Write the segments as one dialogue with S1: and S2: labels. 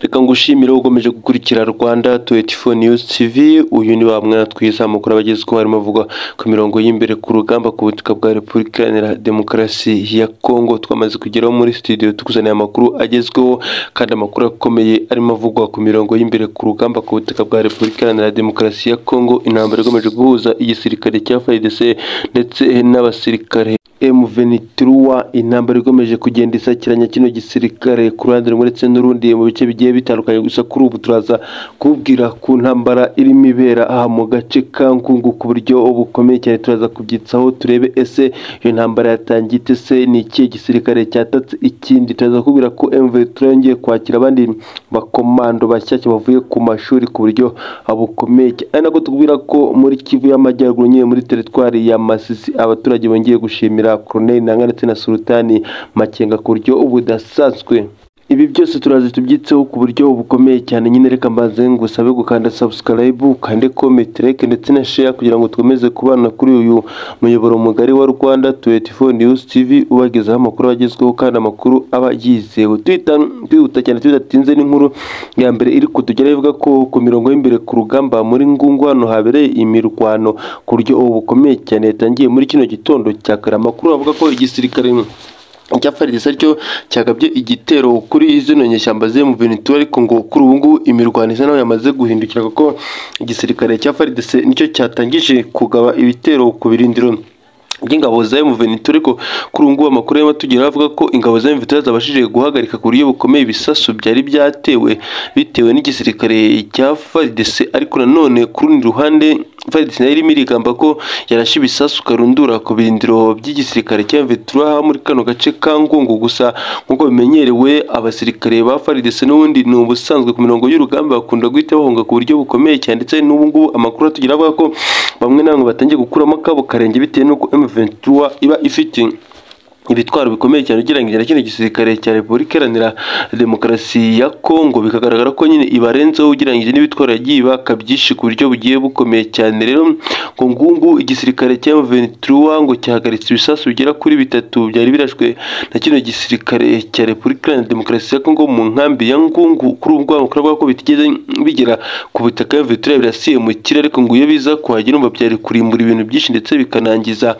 S1: reka ngushimire ukomeje gukurikira Rwanda 24 News TV uyu ni bamwe twiza mukuru abagezweho harimo avuga ku mirongo y'imbere ku rugamba ku butaka bwa Repubulika Iharanira Demokarasi ya Kongo twamaze kugeraho muri studio tukuzaniye amakuru agezweho kandi amakuru akomeye arimo avugwa ku mirongo y'imbere ku rugamba ku butaka bwa Repubulika Iharanira Demokarasi ya Kongo intambara ikomeje guhuza igisirikare cya FARDC ndetse n'abasirikare M23 intambara ikomeje kugenda isakiranya kino gisirikare ku ruhande rumwe ndetse n'urundi mu bice bigiye bitandukanye gusa kuri ubu turaza kubwira ku ntambara irimo ibera aha mu gace ka Ngungu ku buryo bukomeye cyane turaza kubyitsaho turebe ese iyo ntambara yatangiye ite se ni ikihe gisirikare cyatatse ikindi turaza kubwira ko M23 yongeye kwakira abandi bakomando bashyashya bavuye ku mashuri ku buryo bukomeye cyane ari nako tubwira ko muri Kivu y'Amajyaruguru nyine muri teritwari ya Masisi abaturage bongeye gushimira Colonel Ntanga ndetse na Sultani Makenga ku buryo budasanzwe ibi byose turazi tubyitseho ku buryo bukomeye cyane nyine reka mbaze ngusabe gukanda subscribe ukande comment like ndetse na share kugira ngo twemeze kubana kuri uyu muyoboro mugari wa Rwanda 24 News TV ubagezaho amakuru agezweho kandi amakuru aba yizewe twita twihuta cyane tudatinze n'inkuru ya mbere iri kutugeraho ivuga ko ku mirongo y'imbere ku rugamba muri Ngungu hano habereye imirwano ku buryo bukomeye cyane yatangiye muri kino gitondo cya kare amakuru avuga ko igisirikare cyafaridisa cyo cyagabye igitero kuri zino nyeshyamba ziri mu bintu ariko ngo kuri ubu ngubu imirwano isa naho yamaze guhindukira kuko igisirikare cya FARDC nicyo cyatangije kugaba ibitero ku birindiro by'ingabo za M23 ariko kuri ubu ngubu amakuru y'ama tugera avuga ko ingabo za M23 zabashije guhagarika ku buryo bukomeye ibisasu byari byatewe bitewe n'igisirikare cya FARDC ariko nanone ku rundi ruhande FARDC nayo irimo irigamba ko yarashe ibisasu karundura ku birindiro by'igisirikare cya M23 muri kano gace ka Ngungu gusa nk'uko bimenyerewe abasirikare ba FARDC n'ubundi ni ubusanzwe ku mirongo y'urugamba bakunda guhita bahunga ku buryo bukomeye cyane ndetse n'ubu ngubu amakuru atugera avuga ko bamwe na bamwe batangiye gukuramo akabo karenge bitewe n'uko M23 ventura iba ifite ibitwaro bikomeye cyane ugereranyije na kino gisirikare cya Repubulika Iharanira Demokarasi ya Kongo bikagaragara ko nyine ibarenzeho ugereranyije n'ibitwaro yagiye ibaka byinshi ku buryo bugiye bukomeye cyane rero ngo ngungu igisirikare cya M23 ngo cyahagaritse ibisasu bigera kuri bitatu byari birashwe na kino gisirikare cya Repubulika Iharanira Demokarasi ya Kongo mu nkambi ya Ngungu kuri ubwo amakuru avuga ko bitigeze bigera ku butaka M23 birasiye mu kirere ariko ngo iyo biza kuhagera umva byari kurimbura ibintu byinshi ndetse bikanangiza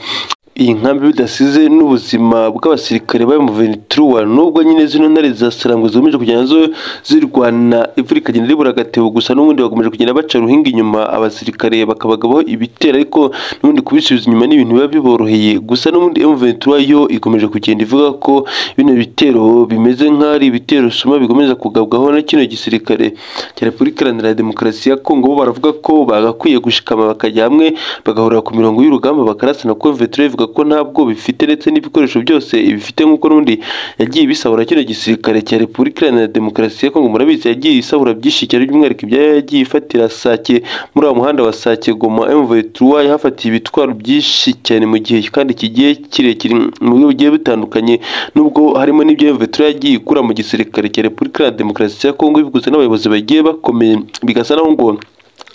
S1: iyi nkambi bidasize n'ubuzima bw'abasirikare bari mu Ventura nubwo nyine zino ntare za Sarangwe zigomeje kugenda zo zirwana imvura ikagenda ribura agatebo gusa n'ubundi bakomeje kugenda baca ruhinga inyuma abasirikare bakabagabaho ibitero ariko n'ubundi kubisubiza inyuma n'ibintu biba biboroheye gusa n'ubundi M Ventura yo ikomeje kugenda ivuga ko bino bitero bimeze nk'ari ibitero suma bikomeza kugabwaho na kino gisirikare cya Repubulika Iharanira Demokarasi ya Kongo bo baravuga ko bagakwiye gushikama bakajya hamwe bagahurira ku mirongo y'urugamba bakarasana ko M Ventura ko ntabwo bifite ndetse n'ibikoresho byose bifite nk'uko n'undi yagiye bisabura kino gisirikare cya Repubulika Iharanira Demokarasi ya Kongo murabizi yagiye isabura byinshi cyane by'umwihariko ibyo yagiye ifatira Sake muri uwo muhanda wa Sake Goma M23 yahafatiye ibitwaro byinshi cyane mu gihe kandi kigiye kirekire mu buryo bugiye butandukanye nubwo harimo n'ibyo M23 yagiye ikura mu gisirikare cya Repubulika Iharanira Demokarasi ya Kongo biguze n'abayobozi bagiye bakomeye bigasa naho ngo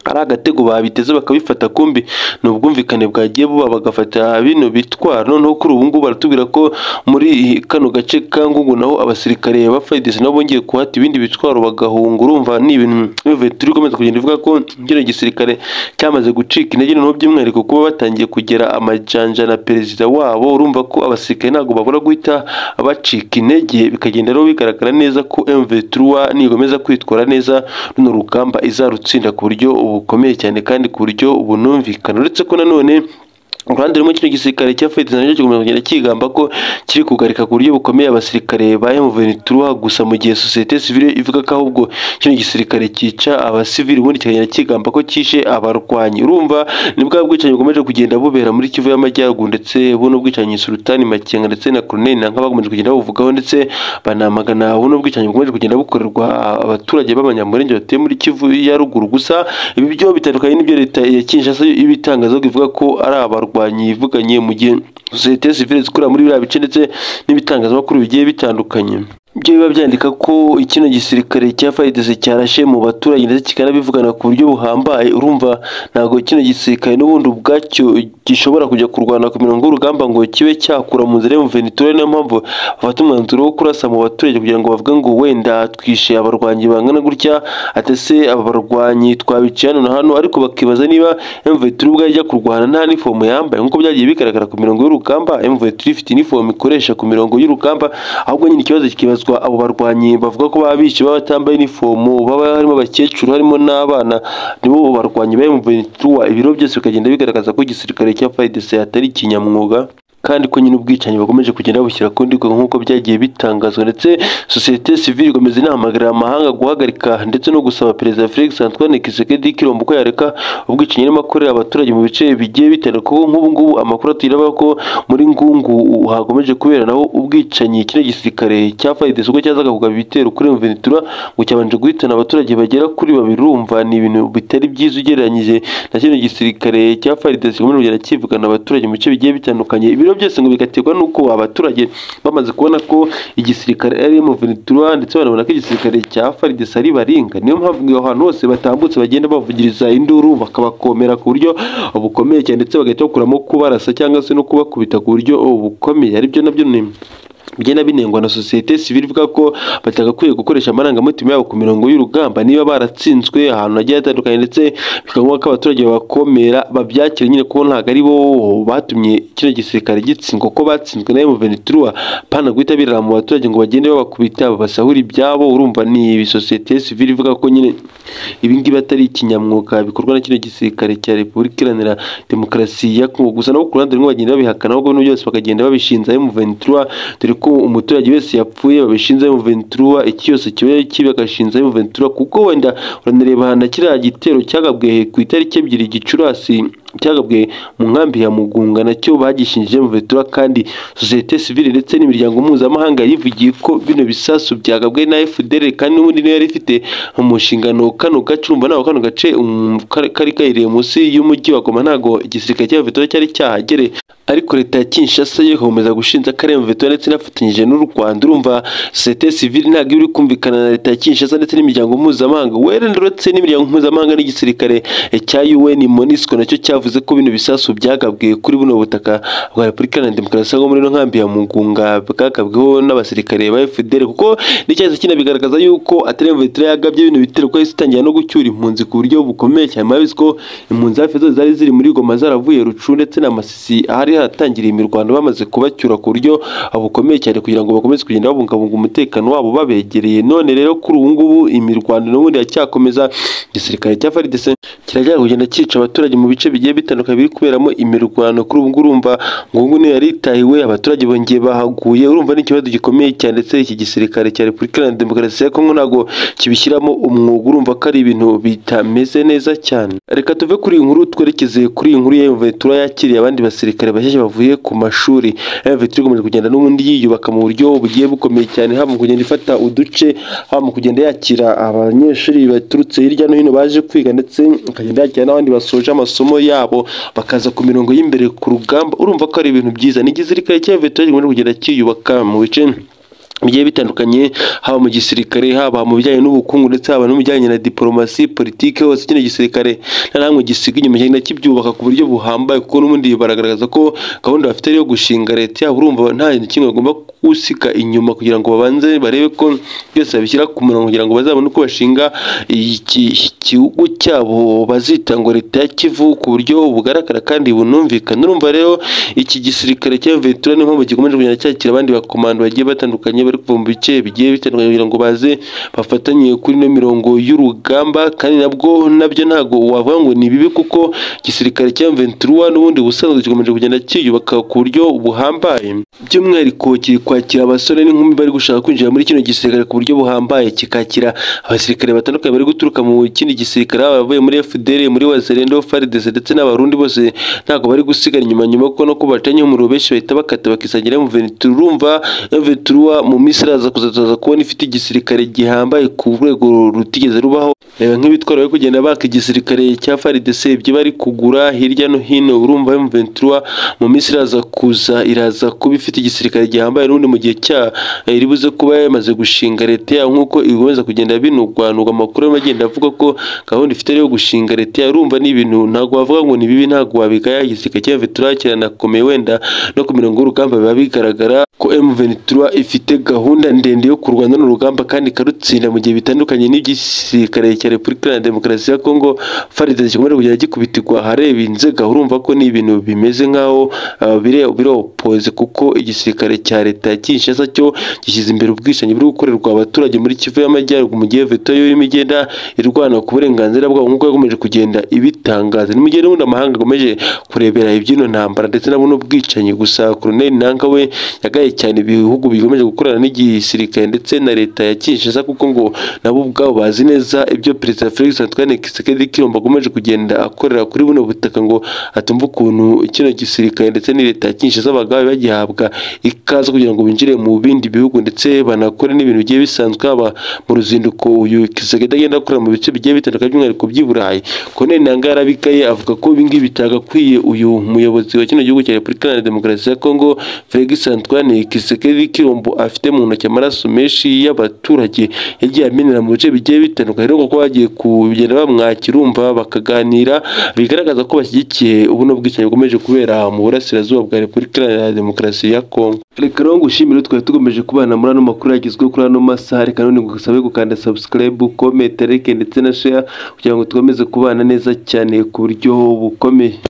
S1: ari agatego babiteze bakabifata kumbi ni ubwumvikane bwagiye buba bagafata bino bitwaro noneho kuri ubu ngubu baratubwira ko muri kano gace ka Ngungu naho abasirikare ba FARDC nabo bongeye kuhata ibindi bitwaro bagahunga urumva ni ibintu turi komeza kugenda ivuga ko kino gisirikare cyamaze gucika intege noneho by'umwihariko kuba batangiye kugera amajanja na perezida wabo urumva ko abasirikare ntabwo babura guhita bacika intege bikagenda rero bigaragara neza ko M23 nigomeza kwitwara neza runo rugamba izarutsinda ku buryo ubu bukomeye cyane kandi ku buryo bunumvikana uretse ko nanone uruhande rumwe kino gisirikare cya FARDC nacyo kigomba kugenda kigamba ko kiri kugarika ku buryo bukomeye abasirikare ba M23 gusa mu gihe societe civile ivuga ko ahubwo kino gisirikare cyica abasivili ubundi kikagenda kigamba ko cyishe abarwanyi urumva ni bwa bwicanyi bukomeje kugenda bubera muri Kivu y'Amajyaruguru ndetse buno bwicanyi Sultani Makenga ndetse na Colonel Nanka bakomeje kugenda bavugaho ndetse banamagana buno bwicanyi bukomeje kugenda bukorerwa abaturage b'abanyamurenge batuye muri Kivu ya ruguru gusa ibi byo bitandukanye n'ibyo leta ya Kinshasa ibitangaza ivuga ko ari abarwanyi yivuganye mu gihe sosiyete sivile zikorera muri biriya bice ndetse n'ibitangazamakuru bigiye bitandukanye byo biba byandika ko kino gisirikare cya fayidese cyarashe mu baturage ndetse kikanabivugana ku buryo buhambaye urumva ntabwo kino gisirikare n'ubundi ubwacyo gishobora kujya kurwana ku mirongo y'urugamba ngo kibe cyakura mu nzira y'umuvenitore niyo mpamvu bafata umwanzuro wo kurasa mu baturage kugira ngo bavuge ngo wenda twishe abarwanyi bangana gutya atese aba barwanyi twabiciye hano na hano ariko bakibaza niba emuventuri ubwo yajya kurwana nta nifomu yambaye nk'uko byagiye bigaragara ku mirongo y'urugamba emuventuri ifite inifomu ikoresha ku mirongo y'urugamba ahubwo nyine ikibazo kikibazwa abo barwanyi bavuga ko baba bishe baba batambaye inifomu baba harimo abakecuru harimo n'abana nibo barwanyi ba emuventuri ibiro byose bikagenda bigaragaza ko igisirikare cya fayidese atari ikinyamwuga kandi ko nyine ubwicanyi bakomeje kugenda babushyira ku ndiko nk'uko byagiye bitangazwa ndetse sosiyete sivile ikomeza inahamagarira amahanga guhagarika ndetse no gusaba perezida felix antoine kisekedi kirombo ko yareka ubwicanyi n'amakorera abaturage mu bice bigiye bitandukanye kuko nk'ubu ngubu amakuru atuyiraba ko muri ngungu hakomeje kubera naho ubwicanyi kino gisirikare cya fayides ubwo cyazaga kugaba ibitero kuri mvenitura ngo cyabanje guhitana abaturage bagera kuri babiri urumva ni ibintu bitari byiza ugereranyije na kino gisirikare cya fayides gikomeje kugenda kivugana abaturage mu bice bigiye bitandukanye ibiro byose ngo bigaterwa n'uko abaturage bamaze kubona ko igisirikare ari mu Venezuela ndetse banabona ko igisirikare cya Farides ari baringa niyo mpamvu ngo ahantu hose batambutse bagenda bavugiriza induru bakabakomera ku buryo bukomeye cyane ndetse bagahita bakuramo kubarasa cyangwa se no kubakubita ku buryo bukomeye aribyo nabyo ni bigenda binengwa na sosiyete sivile ivuga ko batagakwiye gukoresha amarangamutima yabo ku mirongo y'urugamba niba baratsinzwe ahantu hagiye hatandukanye ndetse bikaba ko abaturage babakomera babyakira nyine kuko ntabwo ari bo batumye kino gisirikare gitsindwa ko batsinzwe na emuventura pana guhita birara mu baturage ngo bagende babakubita babasahura ibyabo urumva ni sosiyete sivile ivuga ko nyine ibi ngibi atari ikinyamwuga bikorwa na kino gisirikare cya repubulika iharanira demokarasi ya kongo gusa nabo ku ruhande rumwe bagenda babihakana ahubwo n'ibyo byose bakagenda babishinza emuventura dore ko umuturage wese yapfuye babishinzeho muventura iki cyose kiba kibi agashinzaho muventura kuko wenda uranareba na kiriya gitero cyagabwe ku itariki ebyiri gicurasi cyagabwe mu nkambi ya mugunga nacyo bagishinjije muventura kandi sosiyete sivile ndetse n'imiryango mpuzamahanga yivugiye ko bino bisasu byagabwe na fdr kandi n'ubundi niyo yari ifite mu nshingano kano gace urumva ntabwo kano gace kari kahiriye munsi y'umujyi wa goma ntabwo igisirikare cya muventura cyari cyahagere ariko leta ya Kinshasa yo ikomeza gushinja Karemve Veto ndetse inafatanyije n'u Rwanda urumva societe civile ntabwo iri kumvikana na leta ya Kinshasa ndetse n'imiryango mpuzamahanga wereretse n'imiryango mpuzamahanga n'igisirikare cya UN MONUSCO nacyo cyavuze ko bino bisasu byagabwe kuri buno butaka bwa Repubulika Iharanira Demokarasi yo muri no nkambi ya Mugunga bwagabweho n'abasirikare ba FDL kuko n'icyahise kinabigaragaza yuko Ataremve Veto yagabye bino bitero ko itangira no gucyura impunzi ku buryo bukomeye cyane mabizi ko impunzi hafi zose zari ziri muri Goma zaravuye Rucu ndetse na Masisi ahari haratangiriye imirwano bamaze kubacyura ku buryo bukomeye cyane kugira ngo bakomeze kugenda babungabunga umutekano wabo babegereye none rero kuri ubu ngubu imirwano n'ubundi iracyakomeza igisirikare cya faridese kirajya kugenda cyica abaturage mu bice bigiye bitandukanye biri kuberamo imirwano kuri ubu ngubu urumva ngungu niyo yaritahiwe abaturage bongeye bahaguye urumva ni ikibazo gikomeye cyane ndetse iki gisirikare cya repubulika iharanira demokarasi ya kongo ntabwo kibishyiramo umwuga urumva ko ari ibintu bitameze neza cyane reka tuve kuri iyi nkuru twerekeze kuri iyi nkuru ya imventura yakiriye abandi basirikare bashyashya bavuye ku mashuri vetiri ikomeje kugenda n'ubundi yiyubaka mu buryo bugiye bukomeye cyane haba mu kugenda ifata uduce haba mu kugenda yakira abanyeshuri baturutse hirya no hino baje kwiga ndetse ikagenda yakira n'abandi basoje amasomo yabo bakaza ku mirongo y'imbere ku rugamba urumva ko ari ibintu byiza ni igisirikare cya vetiri gikomeje kugenda kiyubaka mu bice bigiye bitandukanye haba mu gisirikare haba mu bijyanye n'ubukungu ndetse haba no mu bijyanye na diporomasi politiki hose kino gisirikare nta namwe gisiga inyuma kigenda kibyubaka ku buryo buhambaye kuko n'ubundi baragaragaza ko gahunda bafite yo gushinga leta yabo urumva nta kintu kimwe bagomba gusiga inyuma kugira ngo babanze barebe ko byose babishyira ku murongo kugira ngo bazabone uko bashinga igihugu cyabo bazita ngo leta ya kivu ku buryo bugaragara kandi bunumvikana urumva rero iki gisirikare cya vetura niyo mpamvu gikomeje kugenda cyakira abandi bakomando bagiye batandukanye bari kuva mu bice bigiye bitandukanye kugira ngo baze bafatanye kuri ino mirongo y'urugamba kandi nabwo nabyo ntabwo wavuga ngo ni bibi kuko igisirikare cya ventura n'ubundi ubusanzwe gikomeje kugenda cyiyubaka ku buryo buhambaye by'umwihariko kiri kwakira abasore n'inkumi bari gushaka kwinjira muri kino gisirikare ku buryo buhambaye kikakira abasirikare batandukanye bari guturuka mu kindi gisirikare abavuye muri FDL muri Wazalendo FARDC ndetse n'abarundi bose ntabwo bari gusigara inyuma nyuma kuko no kubacanye umuriro benshi bahita bakata bakisangira mu ventura urumva ventura mu minsi iraza kuzataza kubona ifite igisirikare gihambaye ku rwego rutigeze rubaho reba nk'ibitwaro bari kugenda baka igisirikare cya FARDC ibyo bari kugura hirya no hino urumva M23 mu minsi iraza kuza iraza kuba ifite igisirikare gihambaye n'ubundi mu gihe cya iri buze kuba yamaze gushinga leta yayo nk'uko ibikomeza kugenda binugwanugwa amakuru arimo agenda avuga ko gahunda ifite yo gushinga leta yayo urumva ni ibintu ntabwo wavuga ngo ni bibi ntabwo wabigaya igisirikare cya M23 kiranakomeye wenda no ku mirongo y'urugamba biba bigaragara ko M23 ifite gahunda ndende yo kurwana n'urugamba kandi ikarutsinda mu gihe bitandukanye n'iby'igisirikare cya Repubulika Iharanira Demokarasi ya Kongo FARDC gikomeje kugenda gikubitirwa ahareba inzega urumva ko ni ibintu bimeze nk'aho uh, bire- biropoze kuko igisirikare cya leta ya Kinshasa cyo gishyize imbere ubwishingizi buri gukorerwa abaturage muri Kivu y'Amajyaruguru mu gihe veto yo irimo igenda irwana ku burenganzira bwabo nk'uko yakomeje kugenda ibitangaza ni mu gihe n'ubundi amahanga akomeje kurebera iby'ino ntambara ndetse nabo n'ubwicanyi gusa Colonel Nanka we yagaye cyane ibihugu bikomeje gukorana n'igisirikare ndetse na leta ya Kinshasa kuko ngo nabo ubwabo bazi neza ibyo Perezida Felix Antoine Tshisekedi Tshilombo akomeje kugenda akorera kuri buno butaka ngo atumve ukuntu kino gisirikare ndetse ni leta ya Kinshasa abagabe bagihabwa ikaze kugira ngo binjire mu bindi bihugu ndetse banakore n'ibintu bigiye bisanzwe haba mu ruzinduko uyu Tshisekedi agenda akorera mu bice bigiye bitandukanye by'umwihariko by'i Burayi Colonel Nangaa yarabikaye avuga ko ibi ngibi bitagakwiye uyu muyobozi wa kino gihugu cya Repubulika Iharanira Demokarasi ya Kongo Felix Antoine Tshisekedi Tshilombo afite mu ntoki amaraso menshi y'abaturage yagiye amenera mu bice bigiye bitandukanye ariko ko bagiye kugenda bamwakira urumva bakaganira bigaragaza ko bashyigikiye ubuno bwicanyi bukomeje kubera mu burasirazuba bwa Repubulika Iharanira Demokarasi ya Kongo reka rero ngushimire twari tugomeje kubana muri ano makuru yagezweho kuri ano masaha reka none ngusabe gukanda subscribe comment like ndetse na share kugira ngo dukomeze kubana neza cyane ku buryo bukomeye